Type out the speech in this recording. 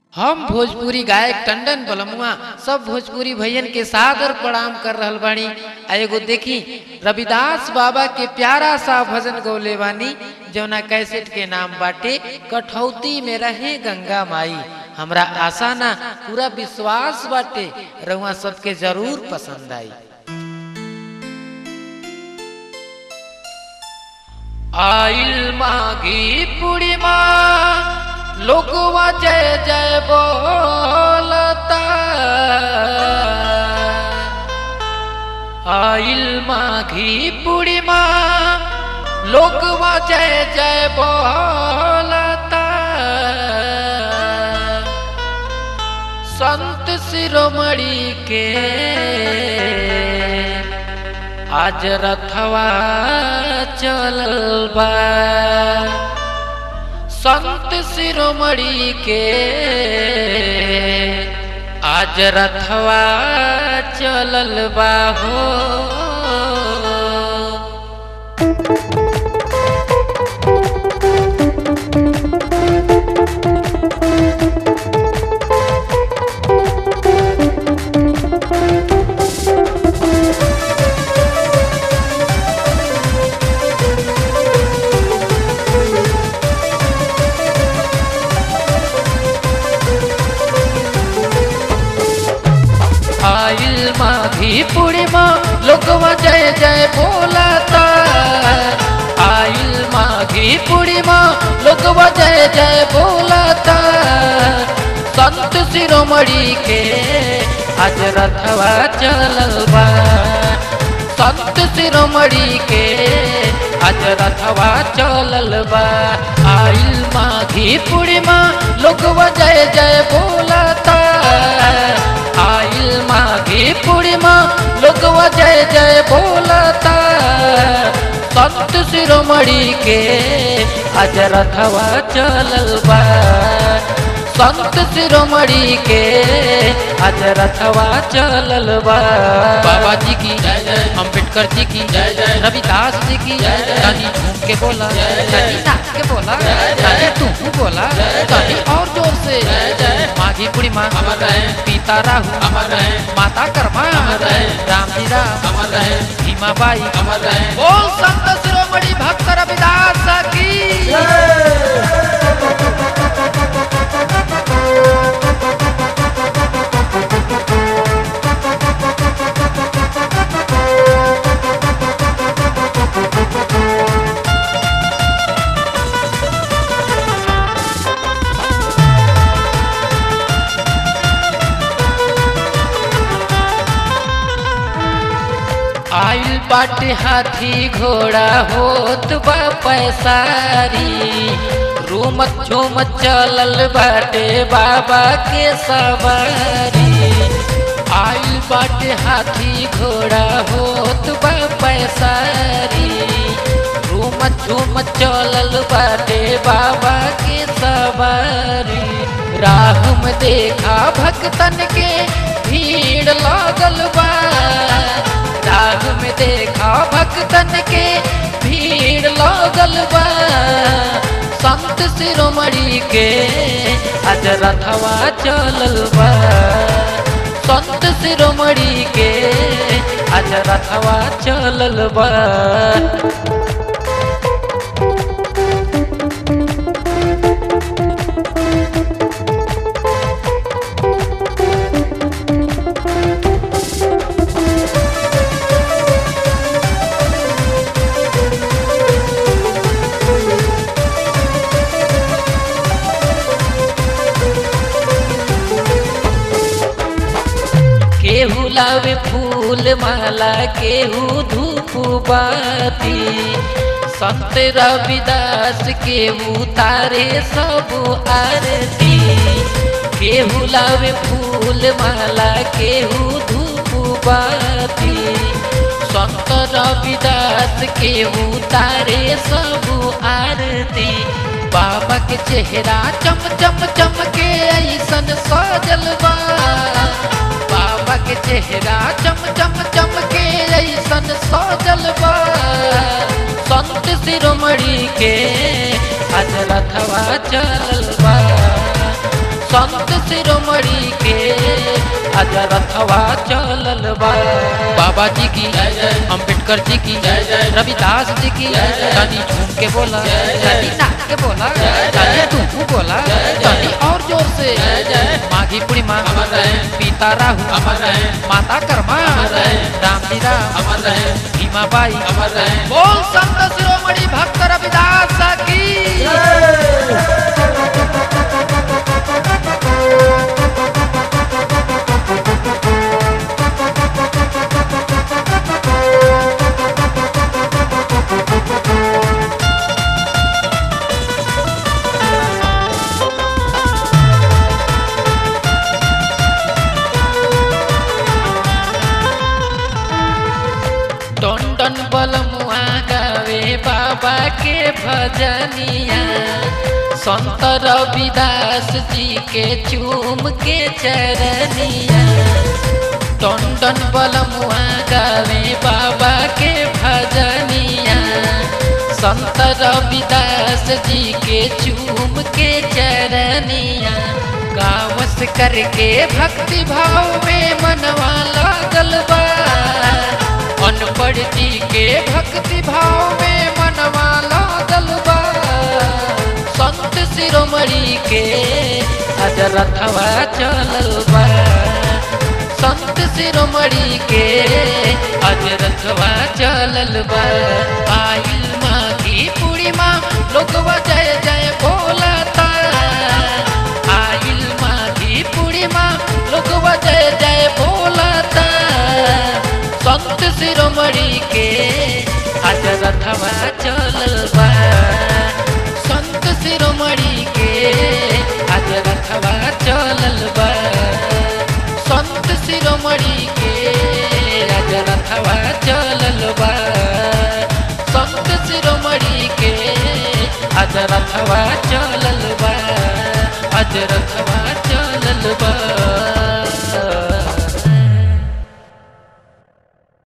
हम भोजपुरी गायक टंडन बलमुआ सब भोजपुरी भैयन के सादर प्रणाम कर रहल बानी आ एगो देखी रविदास बाबा के प्यारा सा भजन गौले बानी जौना कैसेट के नाम बाटे कठौती में रहे गंगा माई हमरा आशा ना पूरा विश्वास बाटे रउआ सबके जरूर पसंद आई आइल मागी पूर्णिमा लोगवा जय जय बोलता आइल माघी पूर्णिमा लोगवा जय जय बोलता संत शिरोमणि के आज रथवा चलल बा संत शिरोमणि के आज रथवा चलल बा हो आइल माघी पूर्णिमा लोगवा जय जय बोलता आइल माघी पूर्णिमा लोगवा जय जय बोलता संत शिरोमणि के आज रथवा चलल बा संत शिरोमणि के आज रथवा चलल बा आइल माघी पूर्णिमा लोगवा जय जय बोलता आइल माघी पूर्णिमा लोगवा जय जय बोलता संत शिरोमणि के आज रथवा चलल बा संत शिरोमणि के आज रथवा चलल बा बाबा जी की जय जय। अम्बेडकर जी की जय जय। रविदास जी की जय जय। कहीं झूम के बोला जय जय। कहीं नाच के बोला जय जय। कहीं तू बोला जय जय। कहीं और जोर से जय जय। माघी पूर्णिमा अमर रहे। पिता राहु अमर रहे। माता कर्मा अमर रहे। राम जी राम अमर रहे भीमाबाई अमर रहे बोल संत शिरोमणि भक्त रविदास की आइल बाटे हाथी घोड़ा होत बा पैसारी रूमत झूमत चलल बाटे बाबा के सवारी आइल बाटे हाथी घोड़ा होत बा पैसारी रूमत झूमत चलल बाटे बाबा के सवारी राह में देखा भक्तन के भीड़ लागल बा राग में देखा भक्तन के भीड़ लागल बा संत शिरोमणि के आज रथवा चलल बा संत शिरोमणि के आज रथवा चलल बा केहू लावे फूल माला केहू धूप बाती संत रविदास केहू तारे सब आरती केहू लावे फूल माला केहू धूप बाती संत रविदास केहू तारे सब आरती बाबा के चेहरा चम चम चमके ऐसन सजल बा बाबा के चेहरा चम चम चमके ऐसन सजल बा संत शिरोमणि के आज रथवा चलल बा संत शिरोमणि के आज रथवा चलल बा बाबा जी की अम्बेडकर जी की रविदास जी की तनी झूम के बोला तनी नाच के बोला तनी तू बोला तनी और जोर से माघी पूर्णिमा पिता राहु माता कर्मा राम लीला भीमा बाई बोल संत शिरोमणि भक्त रविदास की टन टन बलमुआ गावे बाबा के भजनिया संत रविदास जी के चूम के चरनिया टन टन बलमुआ गावे बाबा के भजनिया संत रविदास जी के चूम के चरनिया गावस करके भक्ति भाव में मनवा लागल बा अनपढ़ जी के भक्ति भाव में मनवा लागल बा संत शिरोमणि के आज रथवा चलल बा संत शिरोमणि के आज रथवा चलल बा आइल माघी पूर्णिमा लोगवा जय जय बोलता आइल माघी पूर्णिमा लोगवा जय जय बोलता संत शिरोमणि के आज रथवा चलल बा संत शिरोमणि के आज रथवा चलल बा संत शिरोमणि के आज रथवा चलल बा संत शिरोमणि के आज रथवा चलल बा आज रथवा